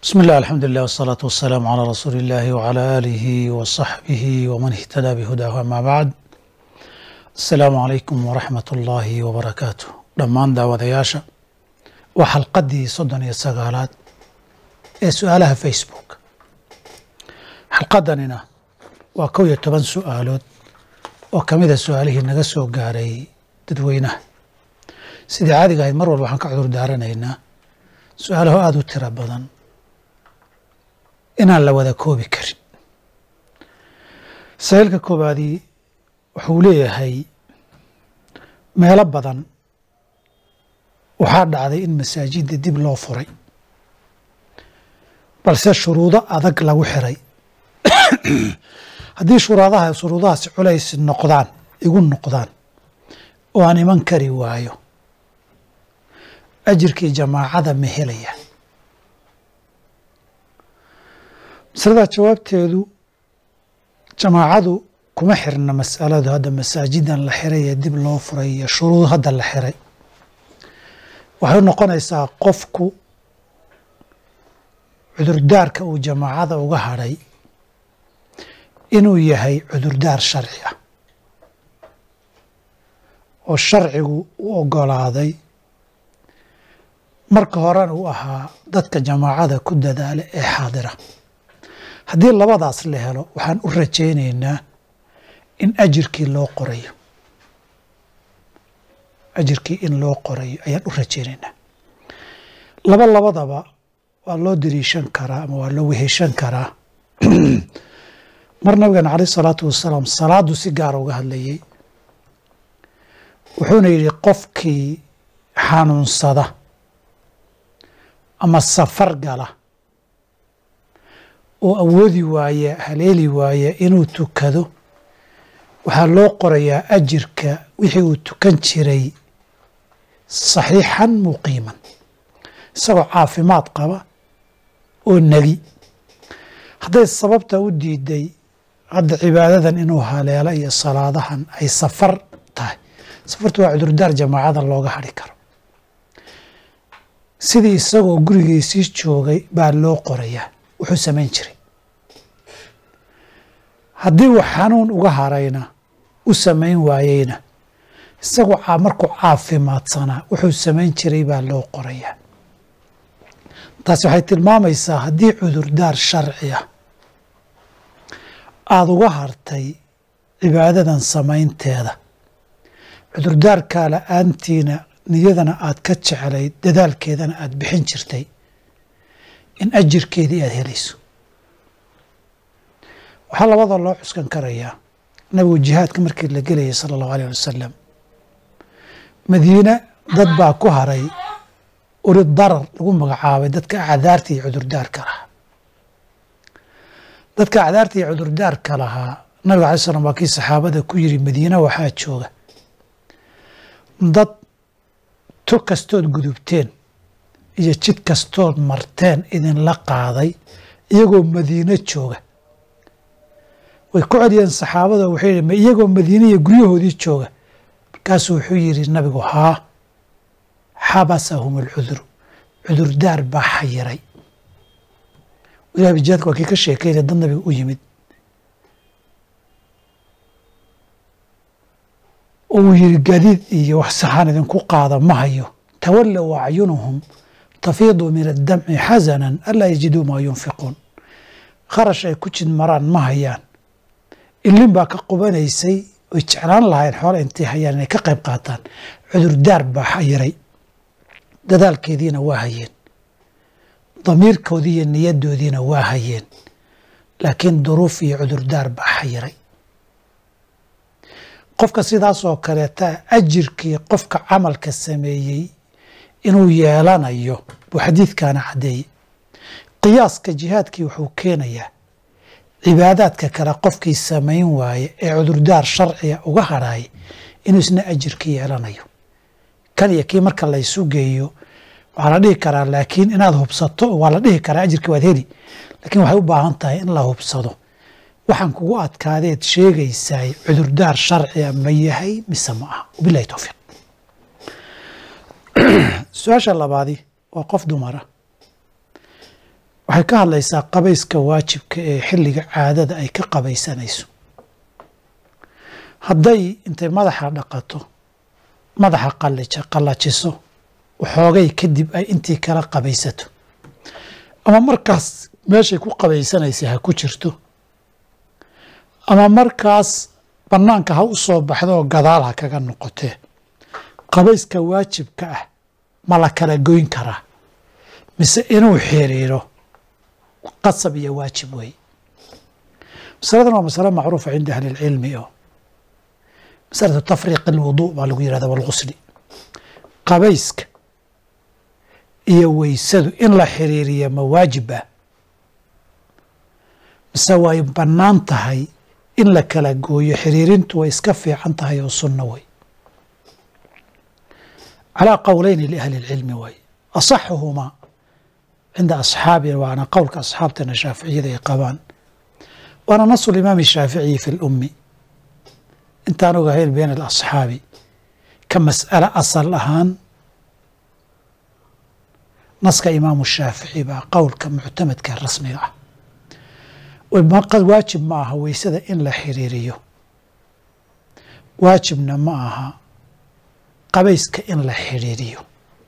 بسم الله الحمد لله والصلاة والسلام على رسول الله وعلى آله وصحبه ومن اهتدى بهداه أما بعد السلام عليكم ورحمة الله وبركاته dhammaan daawadayaasha waa xalqadii soddon iyo sagaalaad ee su-aalaha facebook xalqadanina waa kow iyo toban su-aalood oo ka mida su-aalihii naga soo gaaray dadweynaha sidii caadiga ahayd mar walba waxaan ka cudur daaranaynaa su-aalaho aada u tiro badan inaan la wada koobi karin sahiilka koobaadii wuxuu leeyahay meelo badan waxaa dhacday in masaajidda dib loo furay balse shuruudo adag lagu xiray haddii shuruudaha shuruudahaasi culays noqdaan igu noqdaan oo aan iman kari waayo ajirkii jamaacada ma helaya masalada jawaabteedu jamaacadu kuma xirna masaladu hadda masaajidan la xiray ee dib loo furay iyo shuruud hadda la xiray waxay u noqonaysaa qofku cudurdaarka uu jamaacada uga hadhay inuu yahay cudurdaar sharci ah oo sharcigu u ogolaaday marka horena uu ahaa dadka jamaacada ku dadaala ee xaadira haddii labadaas la helo waxaan u rajaynaynaa in ajirkii loo qorayo ajirkii in loo qorayo ayaan u rajaynaynaa laba labadaba waa loo dariishan karaa ama waa loo weheshan karaa mar nabigeena caleyh isalaatu wasalaam salaadu si gaara uga hadlayay wuxuuna yidhi qofkii xanuunsada ama safar gala oo awoodi waaya haleeli waaya inuu tukado waxaa loo qorayaa ajirka wixii uu tukan jiray saxiixan muqiiman isagoo caafimaad qaba oo negi hadday sababta u diiday hadda cibaadadan inuu haleelo iyo salaadahan ay safar tahay safartu waa cudurdaar jamaacada looga hadhi karo sidii isagoo gurigiisii joogay baa loo qorayaa wuxuu samayn jiray haddii uu xanuun uga harayna u samayn waayeyna isagoo markuu caafimaadsanaa wuxuu samayn jiray baa loo qorayaa taasi waxay tilmaamaysaa haddii cudurdaar sharci ah aada uga hartay cibaadadan samaynteeda cudurdaarkaa la-aantiina niyadana aad ka jeclayd dadaalkeedana aada bixin jirtay in ajirkeedii aada helayso waxaa labada loo cuskan karayaa nabigu jihaadka markii la gelayay sala allahu aleyh wasalam madiine dad baa ku haray uri darar lagu magacaabay dadka acdaarta iyo cudurdaarka lahaa dadka acdaarta iyo cudurdaarka lahaa nabiga alay slam waa kii saxaabada ku yiri madiine waxaa jooga dad tug kastood gudubteen iyo jid kastood marteen idinla qaaday iyagoo madiine jooga way ku celiyeen saxaabada wuxuu yidhi ma iyagoo madiine iyo guryahoodii jooga markaasuu wuxuu yidhi nabigu haa xabasahum alcuduru cudurdaar baa xayiray ilahi bijihaadka waa kii ka sheekeynaya dad nabiga u yimid oo uu yidhi gadiid iyo wax saxaan idinku qaada ma hayo tawallow acyunuhum tafiidu min addamci xasanan anlaa yajiduu maa yunfiquun kharash ay ku jid maraan ma hayaan ilin baa ka qubanaysay oy jeclaan lahayn xoole intay hayaan inay ka qayb qaataan cudurdaar baa xayiray dadaalkeediina waa hayeen damiirkoodii iyo niyadoodiina waa hayeen laakiin duruuf iyo cudurdaar baa xayiray qofka sidaasoo kaleeta ajirkii qofka camalka sameeyey inuu yeelanayo buu xadiidkaana caddeeyey qiyaaska jihaadkii wuxuu keenayaa cibaadaadka kale qofkii samayn waaye ee cudurdaar sharciga uga hadhaaya inuu isna ajirka yeelanayo kan iyo kii marka laysu geeyo waxaa la dhihi karaa laakiin inaad hubsato waa la dhihi karaa ajirkii waad heli laakiin waxay u baahan tahay in la hubsado waxaan kugu adkaadeed sheegaysaay cudurdaar sharciga ma yahay mise ma aha wabilahi towfiiq su-aasha labaadi waa qof dumara waxay ka hadlaysaa qabayska waajibka ee xilliga caadada ay ka qabaysanayso hadday intay madaxa dhaqato madaxa qalija qallajiso waxoogay kadib ay intii kala qabaysato ama markaas meeshay ku qabaysanaysay ha ku jirto ama markaas bannaanka ha u soo baxdo oo gadaal ha kaga noqotee qabayska waajibka ah ma la kala goyn karaa mise inuu xiriiro qasab iyo waajib wey masaladan waa masale macruufa cinda ahli اlcilmi oo masalatu tafriiq اlwudu baa lagu yihahda walgusli qabayska iyo weysadu in la xiriiriya ma waajib ah mise way bannaan tahay in la kala gooyo xiriirintu way iska fiican tahay oo sunno wey calaa qowleyni liahli اlcilmi way asaxuhumaa cinda asxaabina waana qowlka asxaabtana shaaficiyada ay qabaan waana nasu limaami shaaficiyi fi lummi intaan ogahayn bayna alasxaabi ka mas'ale asal ahaan naska imaamu shaafici baa qowlka muctamadka rasmiga ah waajib ma aha weysada in la xiriiriyo waajibna ma aha qabayska in la xiriiriyo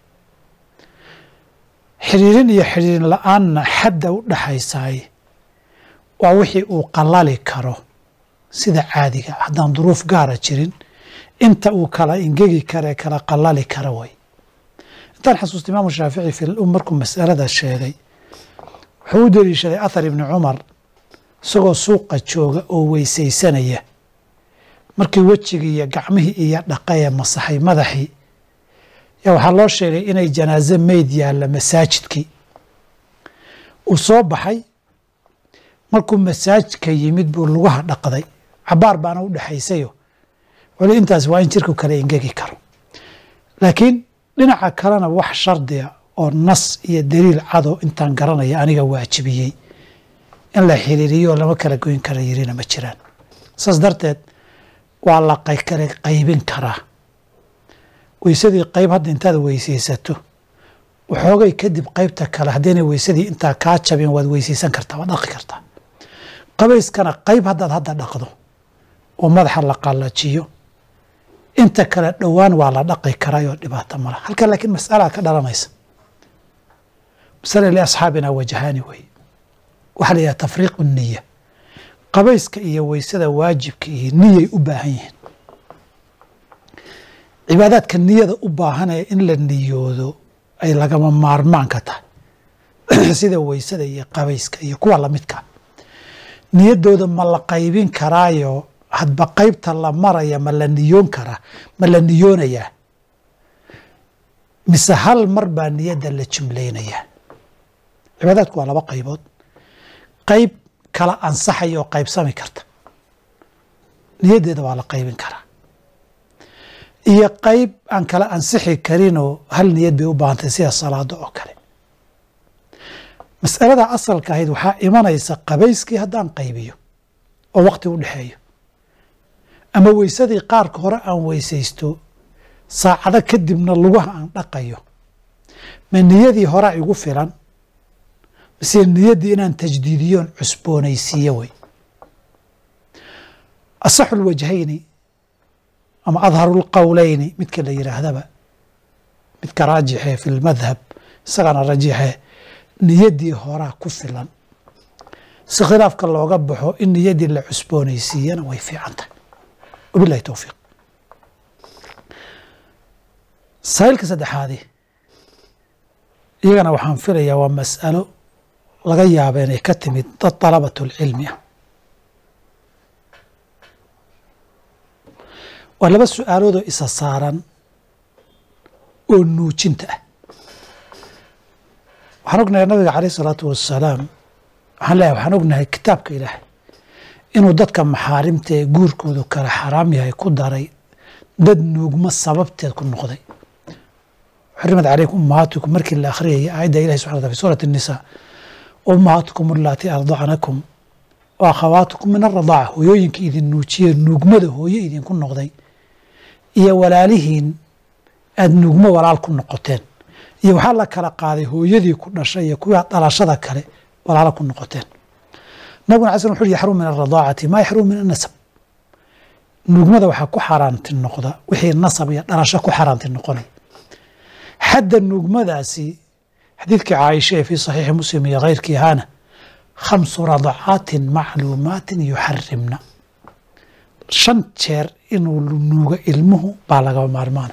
xiriirin iyo xiriirin la-aanna xadda u dhaxaysaay waa wixii uu qalali karo sida caadiga haddaan duruuf gaara jirin inta uu kala ingegi kare kala qalali kara way intaan xasuusta imaamu shaafici fi lum markuu masalada sheegay wuxuu u deliishaday athar ibni cumar isagoo suuqa jooga oo weysaysanaya markii wejigii iyo gacmihii iyo dhaqaye masaxay madaxii yaa waxaa loo sheegay inay janaaze meyd yaalla masaajidkii uu soo baxay markuu masaajidka yimid buu lugaha dhaqday cabaar baana u dhexaysayo weli intaas waa in jirku kale ingegi karo laakiin dhinaca kalena wax shardiga oo nas iyo daliil cado intaan garanaya aniga waajibiyey in la xiriiriyo lama kala goyn kara yirina ma jiraan saas darteed waa la kala qaybin karaa weysadii qayb hadda intaad weysaysato waxoogay kadib qaybta kale haddaynay weysadii intaa kaa jabin waad weysaysan kartaa waad dhaqi kartaa qabayskana qayb haddaad hadda dhaqdo oo madaxa la qallajiyo inta kale dhowaan waa la dhaqi karayoo dhibaato mala halka laakiin masalaa ka dhalanaysa masala liasxaabina wajahaani wey waxaa la yidhaha tafriiqu niya qabayska iyo weysada waajibka iyo niyay u baahan yihiin cibaadaadka niyada u baahanaya in la niyoodo ay lagama maarmaanka tahay sida weysada iyo qabayska iyo kuwa lamidka niyadooda ma la qaybin karaayo hadba qaybta la maraya ma la niyoon karaa ma la niyoonayaa mise hal mar baa niyadda la jumlaynayaa cibaadaadku waa laba qaybood qayb kala ansaxaya oo qaybsami karta niyaddeeda waa la qaybin karaa iyo qayb aan kala ansixi karinoo hal niyad bay u baahantay sida salaado oo kale masalada asalka ahayd waxaa imanaysa qabayskii haddaan qaybiyo oo waqti u dhexeeyo ama weysadii qaarka hore aan weysaysto saacado kadibna lugaha aan dhaqayo ma niyadii horea igu filan mise niyaddii inaan tajdiidiyoon cusboonaysiiyo wey asaxu lwajhayni ama adharu lqowleyni midka la yidhaahdaba midka raajixe fi lmadhab isagana rajixe niyaddii horaa ku filan si khilaafka looga baxo in niyaddii la cusboonaysiiyana way fiican tahay wabilahi towfiiq saa'ilka saddexaadi iyagana waxaan filayaa waa mas'alo laga yaaba inay ka timid dad dalabat lcilmi ah waa laba su-aaloodoo isa saaran oo nuujinta ah waxaan ognahay nabiga caleyh isalaatu wassalaam waxaan leeyahay waxaan ognahay kitaabka ilaahay inuu dadka maxaarimta ee guurkoodu kala xaraam yahay ku daray dad nuugma sababteed ku noqday xurimat calaykum ummahaatikum markii la akhriyayay aayadda ilahi subxana wataala fi suurati الnisaa ummahaatikum allaatii ardacnakum wa akhawaatikum min aradaaca hooyooyinka idin nuujiye nuugmada hooye idinku noqday iyo walaalihiin aada nuugmo walaal ku noqoteen iyo waxaa la kala qaaday hooyadii ku dhashay iyo kuwaa dhalashada kale walaalo ku noqoteen nabiguna ala sl wuxu uhi yaxrum min alradaacati maa yaxrum min annasab nuugmada waxaa ku xaaraanti noqda wixii nasab iyo dhalasho ku xaaraanti noqonay xadda nuugmadaasi xadiidkii caaisha ee fii saxiixi muslim iyo keyrkii ahaana khamsu radacaatin macluumaatin yuxarimna shan jeer inuu nuugo ilmuhu baa lagaba maarmaana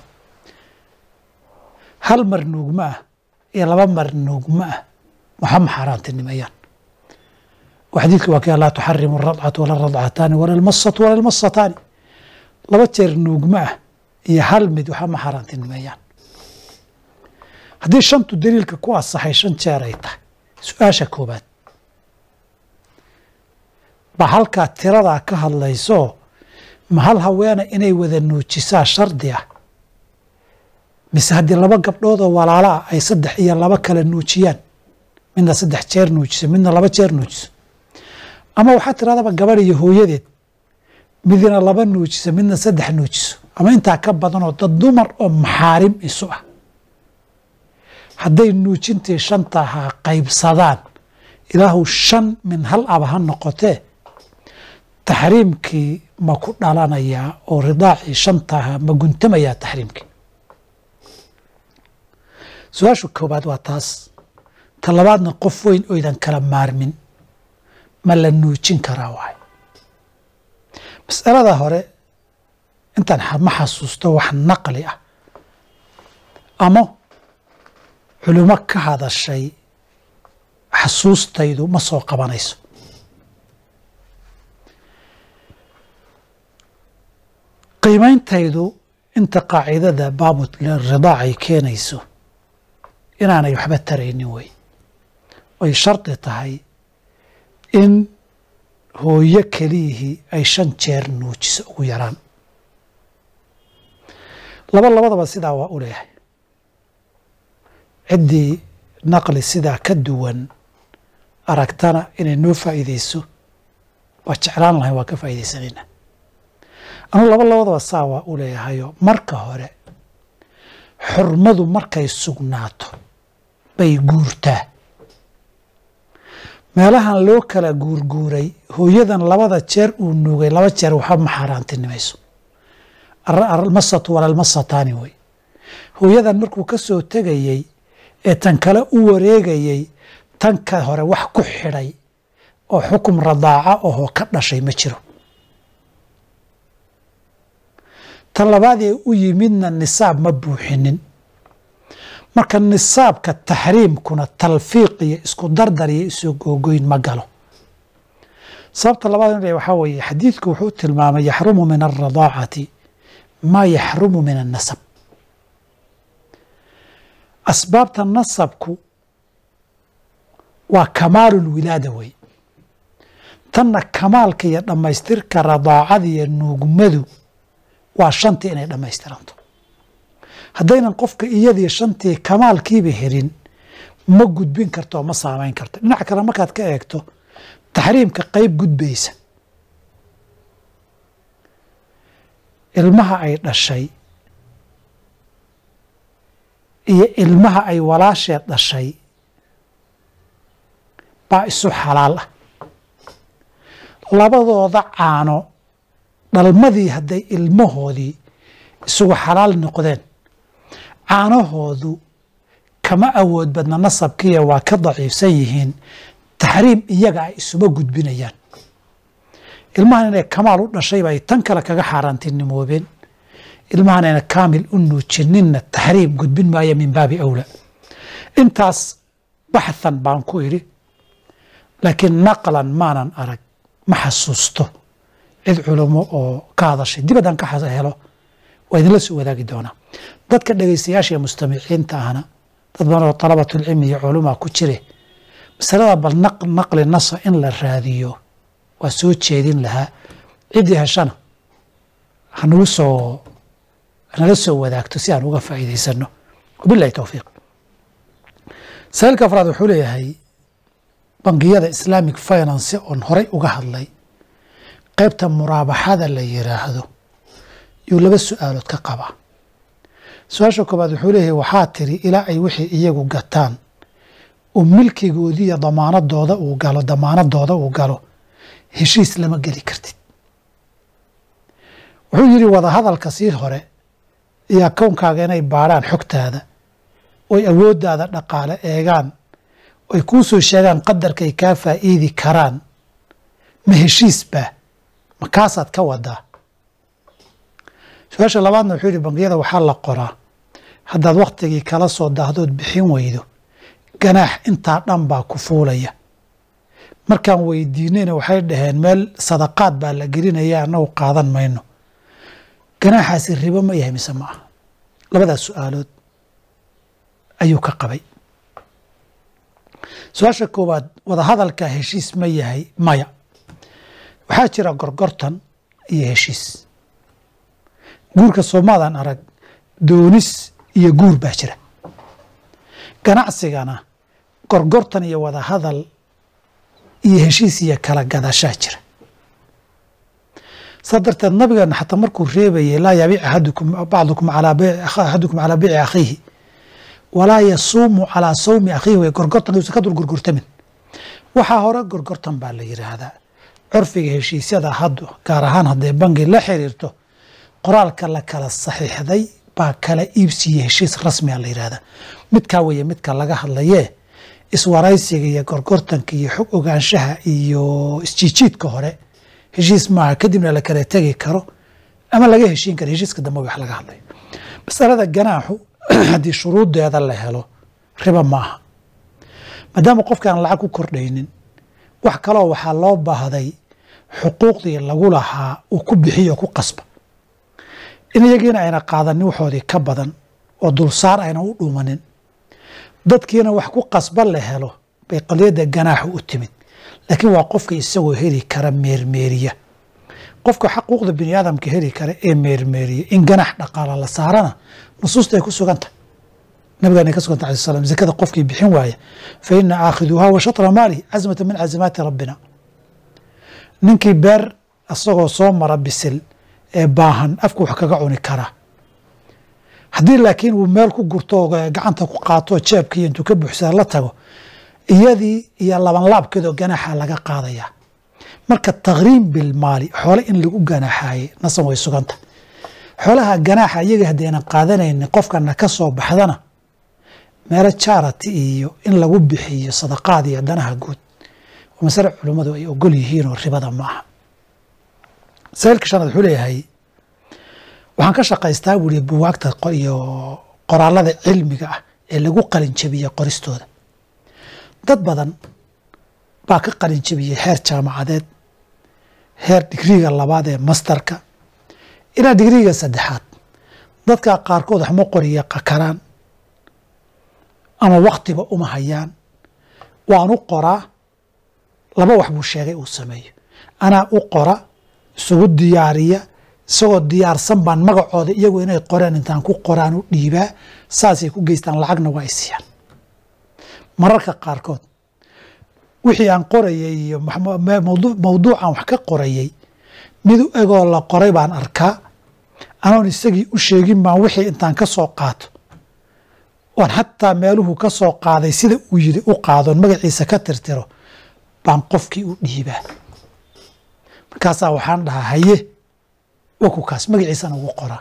hal mar nuugma ah iyo laba mar nuugma ah waxama xaaraantinimayaan oo xadiidka waa kii laa tuxarimu aradcatu wala radcataani wala almasatu wala almasataani laba jeer nuugma ah iyo hal mid waxama xaaraantinimayaan haddii shantu daliilka ku asaxay shan jeer ay tahay su-aasha koobaad ba halkaa tiradaa ka hadlayso ma hal haweena inay wada nuujisaa shardi ah mise haddii laba gabdhoodoo walaalo ah ay saddex iyo laba kale nuujiyaan midna saddex jeer nuujiso midna laba jeer nuujiso ama waxaa tiradaba gabadh iyo hooyadeed midna laba nuujiso midna saddex nuujiso ama intaa ka badanoo dad dumar oo maxaarim isu ah hadday nuujintii shantahaa qaybsadaan ilaahu shan min hal aba ha noqotee taxriimkii ma ku dhalanayaa oo ridaacii shantaha ma guntamayaa taxriimkii su-aashu koobaad waa taas ta labaadna qof weyn oydan kala maarmin ma la nuujin karaa waay masalada hore intaan ma xasuusto wax naqli ah ama culimo ka hadashay xasuustaydu ma soo qabanayso qiimeyntaydu inta qaacidada baabut ridaac ay keenayso inaanay waxba taraynin wey ay shardi tahay in hooyo keliyihii ay shan jeer nuujiso ugu yaraan laba labadaba sidaa waa u leeyahay ciddii naqli sidaa ka duwan aragtana inay noo faa'iideyso waa jeclaan lahayn waa ka faa'iideysanayna anugu laba labadaba saa waa u leeyahayo marka hore xurmadu markay sugnaato bay guurtaa meelahan loo kala guurguuray hooyadan labada jeer uu nuugay laba jeer waxba ma xaaraantinimayso almasatu walalmasataani wey hooyadan markuu ka soo tegayey ee tan kale u wareegayey tan ka hore wax ku xidhay oo xukum radaaca ohoo ka dhashay ma jiro tan labaadee u yimidna nisaab ma buuxinin marka nisaabka taxriimkuna talfiiq iyo isku dardar iyo isu googoyn ma galo sababta labaad in waxaa weeye xadiidku wuxuu tilmaamay yaxrumu min alradaacati maa yaxrumu min annasab asbaabta nasabku waa kamaalu lwilaada wey tanna kamaalka iyo dhammaystirka radaacada iyo nuugmadu waa shantii inay dhammaystiranto haddaynan qofka iyadii shantii kamaalkiiba helin ma gudbin karto oo ma saamayn karto dhinac kale markaad ka eegto taxriimka qeyb gudbaysa ilmaha ay dhashay iyo ilmaha ay walaasheed dhashay baa isu xalaal ah labadooda caano dhalmadii hadday ilmahoodii isugu xalaal noqdeen caanahoodu kama awood badna nasabkiiya waa ka daciifsan yihiin taxriim iyaga ay isuma gudbinayaan ilmahan inay kamaal u dhashayba ay tan kale kaga xaaraantinimoobeen ilmahan ayna kaamil u nuujininna taxriim gudbin maayo min baabi awla intaas baxthan baan ku idhi laakiin naqlan maanan arag ma xasuusto cid culamo oo ka hadashay dib haddaan ka helo waa idinla soo wadaagi doonaa dadka dhegaystayaasha iyo mustamiciinta ahna dad badan oo talabatulcilmi iyo culumaa ku jire masalada bal naqli nasa in la raadiyo waa soo jeedin lahaa ciddii heshana hanagu soo hanala soo wadaagto si aan uga faa'iidaysano wabilahi towfiiq saailka afraad wuxuu leeyahay bangiyada islamic finance oon horay uga hadlay qaybta muraabaxada la yiraahdo yuu laba su-aalood ka qabaa su-aasha koobaad wuxuu leeyahay waxaa tiri ilaa ay wixii iyagu gataan oo milkigoodii iyo damaanadooda uu galo damaanadooda uu galo heshiis lama geli kartid wuxuu yidhi wadahadalka sii hore iyo akownkaaga inay baadhaan xogtaada oy awooddaada dhaqaale eegaan oy kuu soo sheegaan qadarkay kaa faa'iidi karaan ma heshiis baa ma kaasaad ka wadaa su-aasha labaadna wuxuu yidhi bangiyada waxaa la qoraa haddaad wakhtigii kala soo daahdood bixin weydo ganaax intaa dhan baa ku fuulaya markaan weydiinayna waxay dhaheen meel sadaqaad baa la gelinaya annagu qaadan mayno ganaaxaasi ribo ma yahay mise ma aha labadaas su-aalood ayuu ka qabay su-aasha koowaad wadahadalka heshiis ma yahay maya waxaa jira gorgortan iyo heshiis guurka soomaadan arag doonis iyo guur baa jira ganacsigana gorgortan iyo wadahadal iyo heshiis iyo kala gadashaa jira saa darteed nabigeena xataa markuu reebayay laa yabiic ahadukum bacdukum axadukum calaa biici akhiihi walaa yasuumu calaa sawmi akhiihi way gorgortan uusan ka dul gorgortamin waxaa hore gorgortan baa la yidhaahdaa curfiga heshiisyada haddu gaar ahaan hadday bangi la xiriirto qoraalka la kala saxiixday baa kala iibsiiya heshiis rasmiga la yidhahdaa midkaa weeye midka laga hadlayee iswaraysiga iyo gorgortanka iyo xog ogaanshaha iyo isjiijiidka hore heshiis maaha kadibna la kala tegi karo ama laga heshiin karo heshiiska dambe wax laga hadlayo masalada ganaaxu haddii shuruuddeeda la helo riba ma aha maadaama qofkaan lacag ku kordhaynin wax kaloo waxaa loo baahday xuquuqdii lagu lahaa uu ku bixiyo ku qasba in iyagiina ayna qaadanin waxoodii ka badan oo dulsaar ayna u dhuumanin dadkiina wax ku qasba la helo bay qadiyadda ganaaxu u timid laakiin waa qofka isagoo heli kara meermeeriya qofka xaquuqda bini aadamka heli kara ee meermeeriya in ganaax dhaqaala la saarana nusuusta ay ku sugantahy nabigaan ay ka suganta alai slam zakada qofkii bixin waaya fa ina aakhiduuha wa shatra maalihi casmata min casimaati rabbina ninkii beer isagoo soo mara bisil ee baahan afku wax kaga cuni karaa haddii laakiin uu meel ku gurto gacanta ku qaato jeebkii intuu ka buuxsada la tago iyadii iyo labanlaabkeedoo ganaaxa laga qaadayaa marka takriim bilmaali xoole in lagu ganaaxaayey nasan way suganta xoolaha ganaaxa iyaga haddaynan qaadanaynin qofkana ka soo baxdana meelo charity iyo in lagu bixiyo sadaqaad iyo danaha guud waa masale culummadu ay ogol yihiinoo ribada ma aha masailka shanaad wuxuu leeyahay waxaan ka shaqaystaa buuri buwaagta iyo qoraalada cilmiga ah ee lagu qalinjabiye qoristooda dad badan baa ka qalinjabiyey heer jaamacadeed heer digriiga labaad ee mastarka ilaa digriiga saddexaad dadka qaarkood waxma qoriya karaan ama waktiba uma hayaan waan u qoraa laba wax buu sheegay uu sameeyo anaa u qora isugu diyaariya isagoo diyaarsan baan magacooda iyagu inay qoreen intaan ku qoraan u dhiibaa saasay ku geystaan lacagna waa ay siiyaan mararka qaarkood wixii aan qorayay iyo mawduucan wax ka qorayay mid u egoo la qoray baan arkaa anoon isagii u sheegin baan wixii intaan ka soo qaato oon xataa meeluhu ka soo qaaday sida uu yidhi u qaadoon magaciisa ka tirtiro baan qofkii u dhiibaa markaasaa waxaan dhahaa haye wakukaas magaciisana ugu qoraa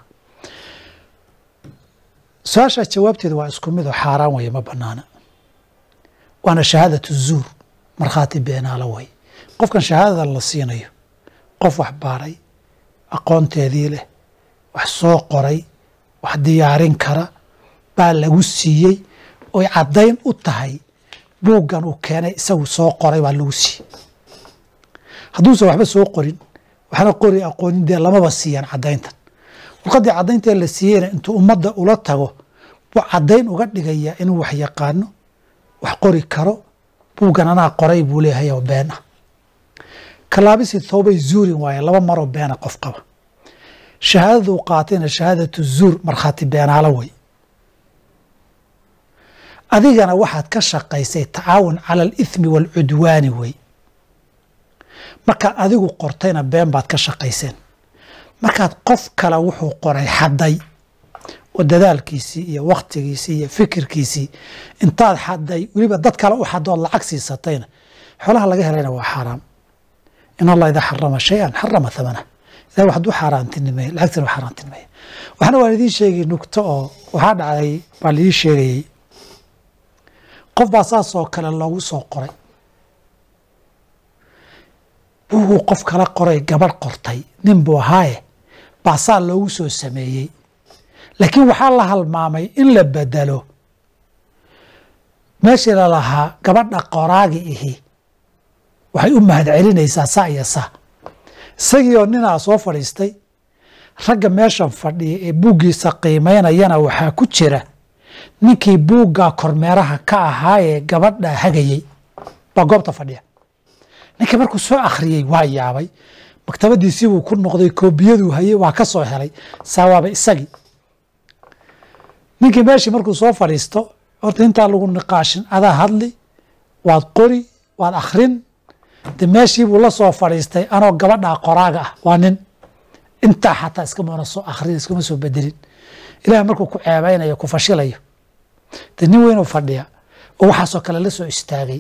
su-aashaa jawaabteeda waa isku mid oo xaaraan weye ma banaana waana shahaadatu zuur markhaati beenaalo way qofkan shahaadada la siinayo qof wax baaray aqoonteedii leh wax soo qoray wax diyaarin kara baa lagu siiyey oy caddayn u tahay buuggan uu keenay isagu soo qoray baa lagu siiyey hadduusan waxba soo qorin waxna qori aqoonin dee lamaba siiyaan caddayntan warqaddii caddayntae la siiyeyna intuu ummadda ula tago buu caddayn uga dhigayaa inuu wax yaqaano wax qori karo buuggan anaa qoray buu leeyahay oo been ah kalaabisi thoobay zuurin waaye laba maroo beena qof qaba shahaadaduu qaatayna shahaadatu zuur markhaati beenaalo wey adigana waxaad ka shaqaysay tacaawun cala alithmi waalcudwaani wey markaad adigu qortayna been baad ka shaqayseen markaad qof kale wuxuu qoray xadday oo dadaalkiisii iyo wakhtigiisii iyo fikirkiisii intaad xaday weliba dad kale u xadood lacag siisatayna xoolaha laga helayna waa xaaraam in allah idaa xarama shay-an xarama thamana ilahi wax hadduu xaaraantinimeeye lacagtina waa xaaraantinimeeye waxna waan idiin sheegay nugto oo waxaa dhacday baa laii sheegayey qof baa saas oo kale loogu soo qoray buuguu qof kala qoray gabadh qortay nin buu ahaaye baasaa loogu soo sameeyey laakiin waxaa la halmaamay in la bedelo meeshii la lahaa gabadha qoraagi ihi waxay u mahad celinaysaa saa iyo saa isagii oo ninaa soo fadhiistay ragga meeshan fadhiya ee buuggiisa qiimaynayana waxaa ku jira ninkii buuggaa kormeeraha ka ahaa ee gabadha hagayey baa goobta fadhiya ninkii markuu soo akhriyey waa yaabay maktabadiisii buu ku noqday koobiyaduu hayey waa ka soo helay saawaaba isagii ninkii meeshii markuu soo fadhiisto horta intaa lagu niqaashin adaa hadli waad qori waad akhrin de meeshii buu la soo fadhiistay anoo gabadhaa qoraaga ah waa nin intaa xataa iskamana soo akhrin iskama soo bedelin ilaah markuu ku ceebeynayo ku fashilayo de nin weynuu fadhiya oo waxaasoo kale la soo istaagay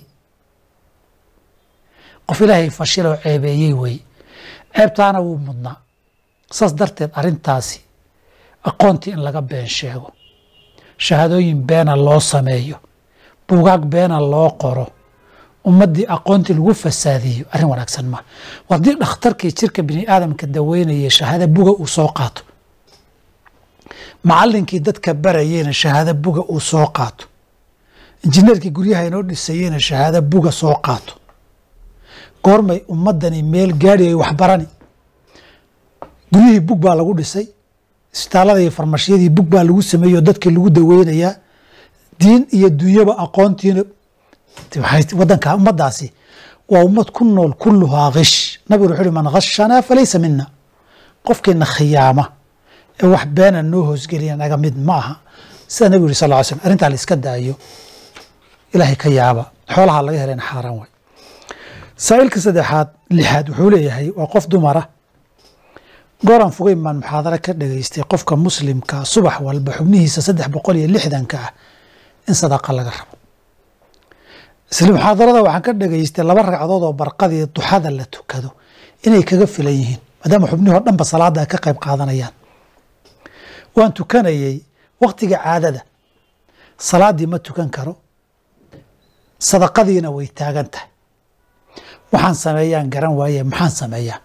qof ilaahay fashiloo ceebeeyey wey ceebtaana wuu mudnaa saas darteed arrintaasi aqoontii in laga been sheego shahaadooyin beena loo sameeyo buugaag beena loo qoro ummaddii aqoontii lagu fasaadiyo arrin wanaagsan maa haddii dhakhtarkii jirka bini aadamka daweynaya shahaado buga uu soo qaato macallinkii dadka barayeyna shahaado buga uu soo qaato injineerkii guryaha inoo dhisayeyna shahaado buga soo qaato goormay ummadani meel gaadhi ay waxbarani guryihii bug baa lagu dhisay isbitaalada iyo farmashiyadii bug baa lagu sameeyey oo dadkii lagu daweynayaa diin iyo dunyaba aqoontiina wadanka ummadaasi waa ummad ku nool kulluhaa kish nabigu wuxuu uhi man khashanaa falaysa mina qofkiina khiyaama ee wax beena noo hoosgeliya naga mid ma aha sida nabigu yuri sal ly slm arrintaa la iska daayo ilaahay ka yaaba xoolaha laga helayna xaaraan waay saa'ilka saddexaad lixaad wuxuu leeyahay waa qof dumara gooran fogeyn baan muxaadaro ka dhageystay qofka muslimka subax walba xubnihiisa saddex boqol iyo lixdanka ah in sadaqa laga rabo isla muxaadarada waxaan ka dhageystay laba ragcadood oo barqadii duxada la tukado inay kaga filan yihiin maadaama xubnihii o dhanba salaada ay ka qayb qaadanayaan waan tukanayey waktiga caadada salaaddii ma tukan karo sadaqadiina way taagan tahay waxaan sameeyaan garan waaye maxaan sameeyaa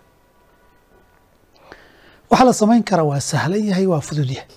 waxaa la samayn karaa waa sahlan yahay waa fudud yahay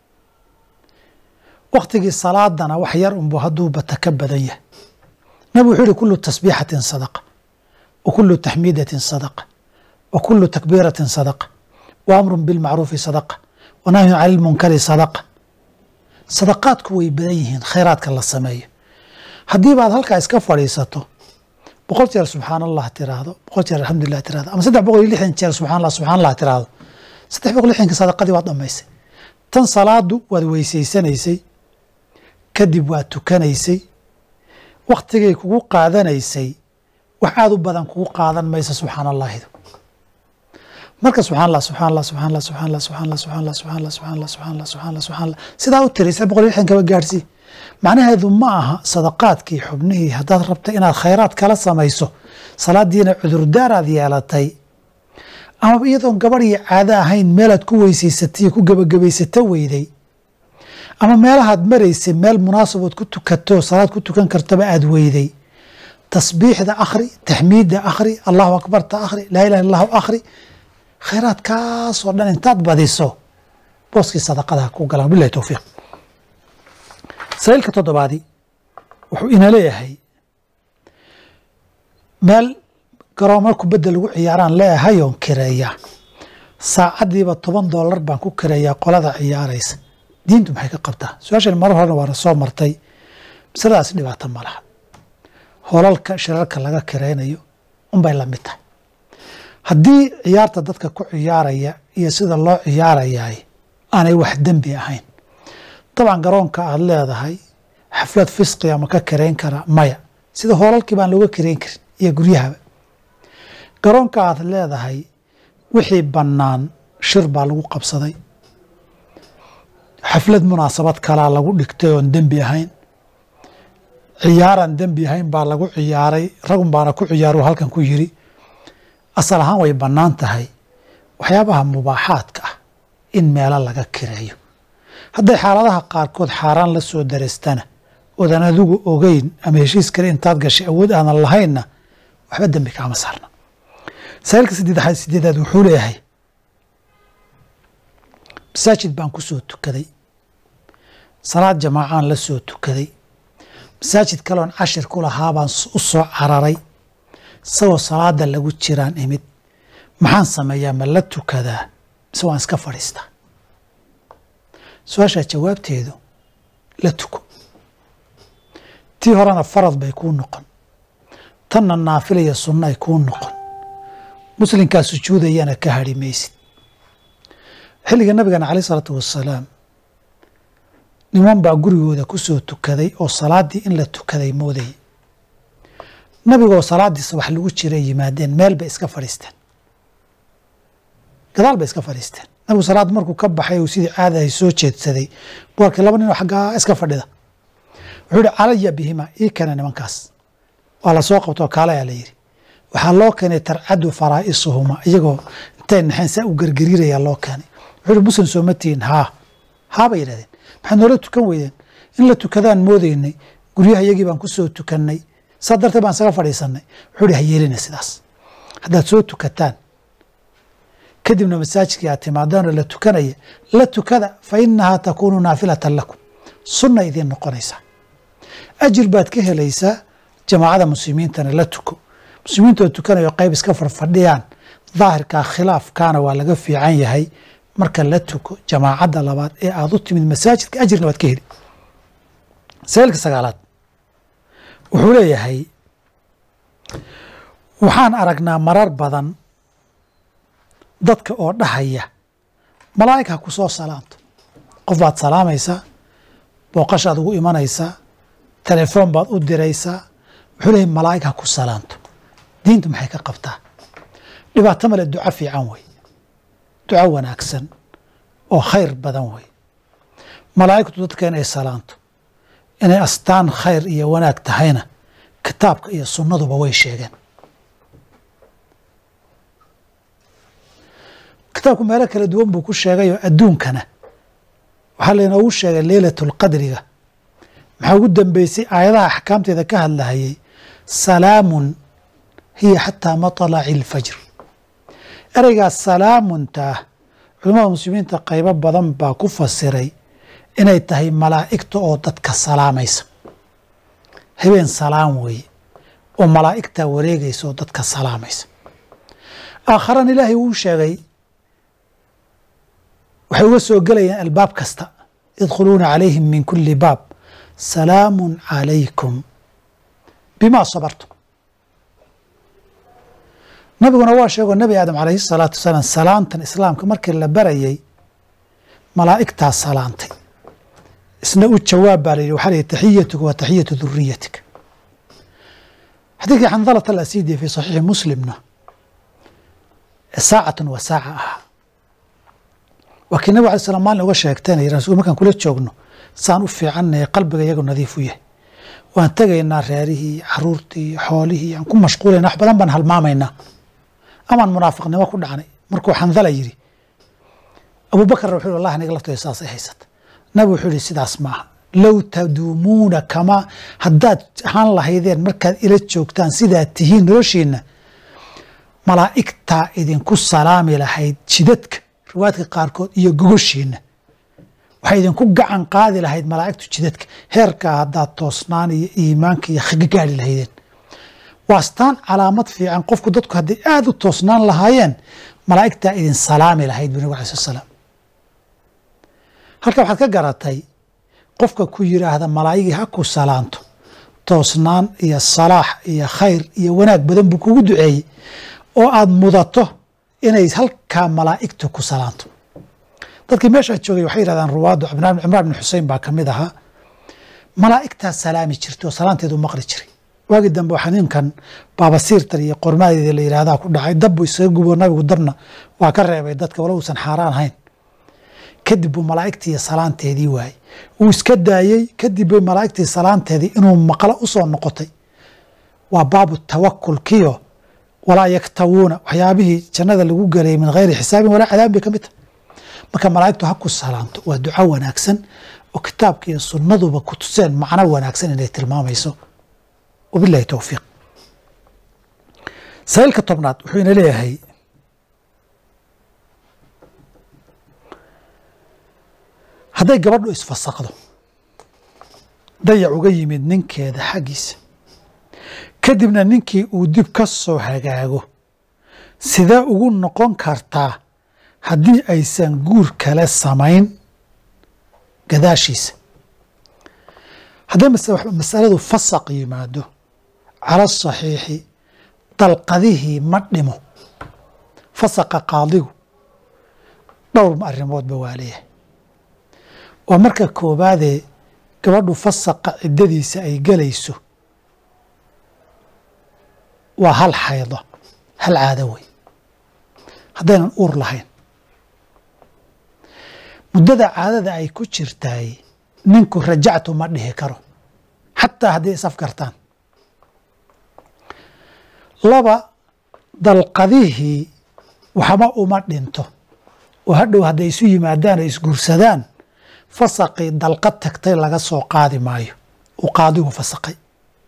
waktigii salaadana wax yar unbu hadduu bata ka badan yahay nabig wuxuu yihi kulu tasbiixatin sadaqa wa kulu taxmiidatin sadaqa wa kulu takbiiratin sadaqa wa amrun bilmacruufi sadaqa wa nahyun cani lmunkari sadaqa sadaqaadku way badan yihiin khayraadka la sameeyo haddii baad halkaa iska fadhiisato boqol jeer subxaan allah tiraahdo boqol jeer alxamdulilah tirahdo ama saddex boqol iyo lixdan jeer subxaan allah subxaan allah tiraahdo saddex boqol lixdanka sadaqadii waad dhamaysay tan salaadu waad weysaysanaysay kadib waad tukanaysay waktigay kugu qaadanaysay wax aada u badan kugu qaadan maysa subxaan allahidu marka subxaan allah subxaan allah subxaan allah subxaan allah subxaan allah subxaan allah subxaan allah subxaan allah subxaan allah subxaan allah subxaan allah sidaa u tiri saddex boqol iyo lixdan kaba gaadhsii macnaheedu ma aha sadaqaadkii xubnihii haddaad rabta inaad khayraad kala samayso salaadiina cudurdaaraad yeelatay ama iyadoon gabadh iyo caado ahayn meelaad ku weysaysatay ku gebagabaysato weyday ama meelahaad maraysay meel munaasabood ku tukato salaad ku tukan kartaba aad weyday tasbiixda akhri taxmiidda akhri allahu akbarta akhri laa ilaha illahu akhri khayraadkaasoo dhan intaad badiso booskii sadaqadaha ku galaan bilahi towfiiq sa'iilka toddobaadi wuxuu ina leeyahay meel garoomo kubadda lagu ciyaaraan leeyahayoon kireeyaa saacaddiiba toban doolar baan ku kireeyaa qolada ciyaaraysa diintu maxay ka qabtaa su-aashan marar horena waana soo martay masaladaas dhibaato ma laha holalka shirarka laga kiraynayo unbay la mid tahay haddii ciyaarta dadka ku ciyaaraya iyo sida loo ciyaarayaay aanay wax dembi ahayn dabcan garoonka aad leedahay xaflad fisqiga ma ka kirayn karaa maya sida hoolalkii baan looga kirayn karin iyo guryahaba garoonka aad leedahay wixii bannaan shir baa lagu qabsaday xaflad munaasabad kalaa lagu dhigtay oon dembi ahayn ciyaaraan dembi ahayn baa lagu ciyaaray ragun baana ku ciyaaru halkan ku yiri asal ahaan way bannaan tahay waxyaabaha mubaaxaadka ah in meelo laga kireeyo hadday xaaladaha qaarkood xaaraan la soo dareystana oodan adigu ogeyn ama heshiis kale intaad gashay awood aanan lahaynna waxba dembi kaama saarna masaa'ilka sideedaad sideedaad wuxuu leeyahay masaajid baan ku soo tukaday salaad jamaacaan la soo tukaday masaajid kaleon cashir ku lahaa baan u soo cararay isagoo salaada lagu jiraan imid maxaan sameeyaa ma la tukadaa mise waan iska fadhiistaa su-aashaa jawaabteedu la tuko tii horena farad bay kuu noqon tanna naafila iyo sunno ay kuu noqon muslimkaa sujuudayana ka hadhi maysid xilliga nabigana caleyh isalaatu wassalaam niman baa gurigooda ku soo tukaday oo salaaddii in la tukaday moodayay nabigoo salaaddii subax lagu jiray yimaadeen meel bay iska fadhiisteen gadaal bay iska fadhiisteen nabigu salaad markuu ka baxay uu sidii caadahay soo jeedsaday buu arkay laba ninoo xaggaa iska fadhida wuxuu yihi calaya bihima ii keena nimankaas waa lasoo qabtoo kaalayaa la yidhi waxaa loo keenay tarcadu faraa'isuhuma iyagoo intay naxeen saa u gargariirayaa loo keenay wuxuu yihi muslim sooma tihin haa haa bay yidhahdeen maxaad noola tukan weydeen in la tukadaan moodaynay guryaha iyagii baan ku soo tukannay saa darteed baan isaga fadhiisannay wuxuu yihi ha yeelina sidaas haddaad soo tukataan kadibna masaajidkii aad timaadaanoo la tukanaya la tukada fa inahaa takuunu naafilatan lakum sunna idiin noqonaysaa ajir baad ka helaysaa jamaacada muslimiintana la tuko muslimiintoo tukanayo qayb iska farfadhiyaan daahirkaa khilaafkaana waa laga fiican yahay marka la tuko jamaacadda labaad ee aad u timid masaajidka ajirna waad ka heli sailka sagaalaad wuxuu leeyahay waxaan aragnaa marar badan dadka oo dhahaya malaa'ig ha ku soo salaanto qof baad salaamaysaa booqashaad ugu imanaysaa telefoon baad u diraysaa wuxuu leeyahy malaa'ig ha ku salaanto diintu maxay ka qabtaa dhibaato male duco fiican wey duco wanaagsan oo khayr badan wey malaa'igtu dadka inay salaanto inay astaan khayr iyo wanaag tahayna kitaabka iyo sunnaduba way sheegeen kitaabku meelo kala duwan buu ku sheegayoo adduunkana waxaa laynoogu sheegay leylatulqadriga maxaa ugu dambeysay aayadaha axkaamteeda ka hadlahayay salaamun hiya xataa matalaci ilfajr ereygaas salaamuntaah culimmada muslimiinta qaybo badan baa ku fasiray inay tahay malaa'igta oo dadka salaamaysa habeen salaam weeye oo malaa'igtaa wareegaysa oo dadka salaamaysa aakharana ilaahay wuu sheegay waxay uga soo gelayaan albaab kasta yadkhuluuna calayhim min kuli baab salaamun calaykum bimaa sabartum nabiguna waa sheegoo nebi aadam calayhi salaatu wasalaam salaantan islaamka markii la barayay malaa'igtaa salaantay isna u jawaab baa la yidhi waxaa la yidhi taxiyatuka wa taxiyatu duriyatika xadiidkii xandalat alasiidi fi saxiixi muslimna saacatan wa saaca ahaa waa kii nabig alay slam maalin uga sheegteenay rasul markaan kula joogno saan u fiicannahay qalbiga iyagu nadiif u yahay waan tegaynaa reerihii caruurtii xoolihii aan ku mashquulayna wax badan baan halmaamaynaa amaan munaafiqnimo ku dhacnay markuu xandala yidhi abuubakarna wuxuu wallahi aniga laftooda saasay haysata nabi wuxuu yihi sidaas maaha low taduumuuna kamaa haddaad ahaan lahaydeen markaad ila joogtaan sidaad tihiin noloshiinna malaa'igtaa idinku salaami lahayd jidadka riwaayadka qaarkood iyo gogoshiinna waxay idinku gacan qaadi lahayd malaa'igtu jidadka heerkaa haddaad toosnaan iyo iimaanka iyo kaga gaari lahaydeen waa astaan calaamad fiican qofku dadku hadday aada u toosnaan lahaayeen malaa'igtaa idin salaami lahayd bu nabig alay sl slam halka waxaad ka garatay qofka ku yiraahda malaa'igii ha ku salaanto toosnaan iyo salaax iyo khayr iyo wanaag badan buu kugu duceeyey oo aada mudato inay halkaa malaa'igtu ku salaanto dadkii meeshaa joogay waxay yihahdaan ruwaaddu cimraan bin xusein baa ka mid ahaa malaa'igtaa salaami jirtay oo salaanteedu maqli jiray waagii dambe waxaa ninkan baabasiirtan iyo qormaadeeda la yidhaahdaa ku dhacay dab buu isaga gubo nabigu dabna waa ka reebay dadka wala uusan xaaraan ahayn kadib buu malaa'igtii salaanteedii waayey wuu iska daayey kadib bay malaa'igtii salaanteedii inuu maqlo u soo noqotay waa baabu tawakulkiyo walaa yaktawuuna waxyaabihii jannada lagu gelayay min hayri xisaabin walaa cadaabin bay ka mid tahay marka malaa'igtu ha ku salaamto waa duco wanaagsan oo kitaabka iyo sunnaduba ku tuseen macno wanaagsan inay tilmaamayso wabilahi towfiiq sa'iilka tobnaad wuxuu ina leeyahay hadday gabadhu isfasaqdo dayac uga yimid ninkeeda xaggiisa kadibna ninkii uu dib ka soo hagaago sidee ugu noqon kartaa haddii aysan guur kale samayn gadaashiisa hadday masaladu fasaq yimaado cala saxiixi dalqadihii ma dhimo fasaqa qaadigu dhowr arrimoodba waa leeyahay waa marka koobaadee gabadhu fasaqa ciddadiisa ay gelayso waa hal xaydo hal caado wey haddaynan uur lahayn muddada caadada ay ku jirtaay ninku rajactu ma dhihi karo xataa hadday isafgartaan laba dalqadihii waxba uma dhinto oo hadhow hadday isu yimaadaan ay isguursadaan fasaqii dalqad tagtay laga soo qaadi maayo uu qaadigu fasaqay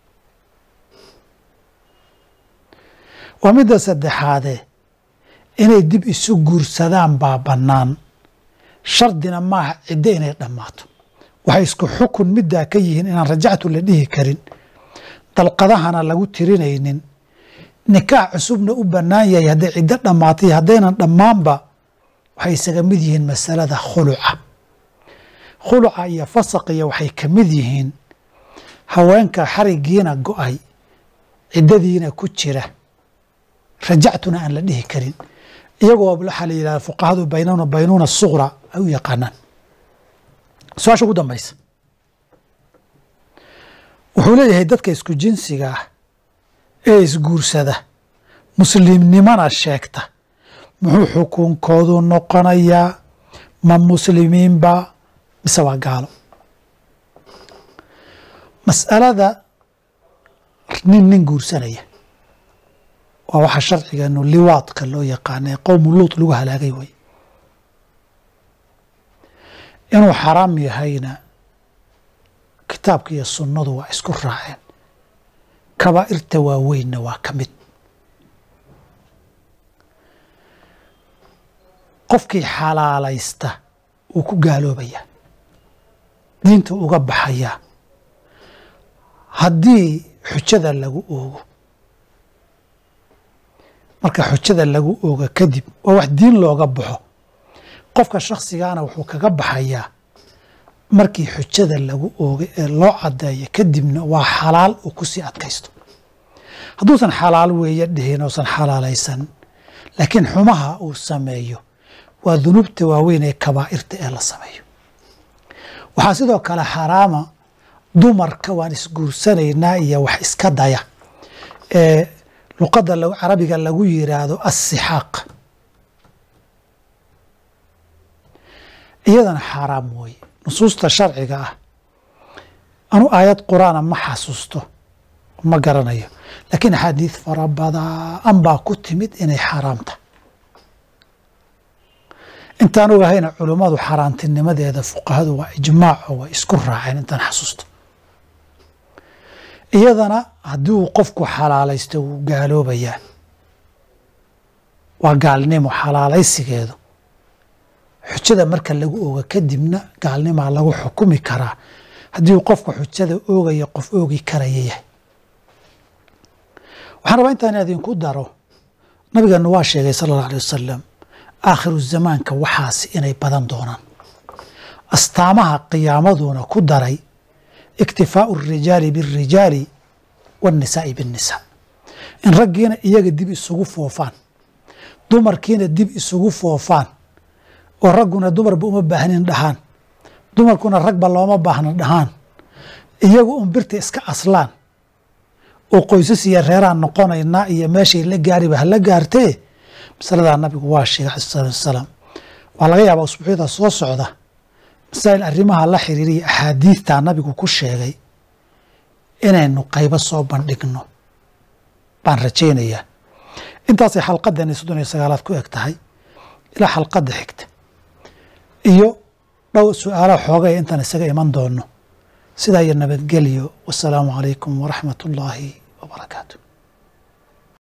waa midda saddexaadee inay dib isu guursadaan baa bannaan shardina maaha ciddo inay dhammaato waxay isku xukun middaa ka yihiin inaan rajactu la dhihi karin dalqadahana lagu tirinaynin nikaax cusubna u bannaan yahay hadday ciddo dhammaatay haddaynan dhammaanba waxay isaga mid yihiin masalada khuluca khuluca iyo fasaqiya waxay ka mid yihiin haweenka xarigiina go-ay ciddadiina ku jira rajactuna aan la dhihi karin iyagoo waxaa la yidhahda fuqahadu baynuna baynuuna suqra ay u yaqaanaan su-aasha ugu dambaysa wuxuu leeyahay dadka isku jinsiga ah ee isguursada muslimnimana sheegta muxuu xukunkoodu noqonayaa ma muslimiinba mise waa gaalo mas'alada nin nin guursanaya waa waxa sharcigeenu liwaadka loo yaqaana ee qowmu luut lagu halaagay way inuu xaraam yahayna kitaabka iyo sunnadu waa isku raaceen kabaa'irta waaweynna waa ka mid qofkii xalaalaysta wuu ku gaaloobayaa diinta uga baxayaa haddii xujada lagu oogo marka xujada lagu ooga kadib waa wax diin looga baxo qofka shakhsigaana wuxuu kaga baxayaa markii xujada lagu oogay ee loo caddeeyo kadibna waa xalaal uu kusii adkaysto hadduusan xalaal weeye dhihin uusan xalaalaysan laakiin xumaha uu sameeyo waa dunuubta waaweyn ee kabaa'irta ee la sameeyo waxaa sidoo kale xaraama dumarka waan isguursanaynaa iyo wax iska daya ee luqadda carabiga lagu yiraahdo assixaaq iyadana xaaraam weeye nusuusta sharciga ah anu aayad qur-aana ma xasuusto ma garanayo laakiin axaadiid fara badaan baa ku timid inay xaaraamta intaan ogahayna culummadu xaaraantinimadeeda fuqahadu waa ijmaaco way isku raaceen intaan xasuusto iyadana haddii uu qofku xalaalaysto wuu gaaloobayaa waa gaalnimo xalaalaysigeedu xujada marka lagu ooga kadibna gaalnimaa lagu xukumi karaa haddii uu qofku xujada oogaya qof oogi karaya yahay waxaan rabaa intaan idinku daro nabigeenu waa sheegay sala allau alay wasalam aakhiru zamaanka waxaasi inay badan doonaan astaamaha qiyaamaduna ku daray iktifaau arijaali biاrijaali waاnnisaa'i biاnnisaa in raggiina iyaga dib isugu foofaan dumarkiina dib isugu foofaan oo ragguna dumarba uma baahnin dhahaan dumarkuna ragba looma baahna dhahaan iyagu un birta iska aslaan oo qoysas iyo reeraan noqonaynaa iyo meeshay la gaariba hala gaartee masaladaa nabigu waa sheegay alai salatu wasalaam waa laga yaabaa usbuucyada soo socda masaa'il arrimaha la xiriiriya axaadiidtaa nabigu ku sheegay inaynu qaybo soo bandhigno baan rajaynayaa intaasay xalqadeeni soddon iyo sagaalaad ku eg tahay ilaa xalqadda xigta iyo dhow su-aalaha xoogay intaan isaga iman doono sidaa iyo nabadgelyo wasalaamu calaykum waraxmat ullaahi wabarakaatu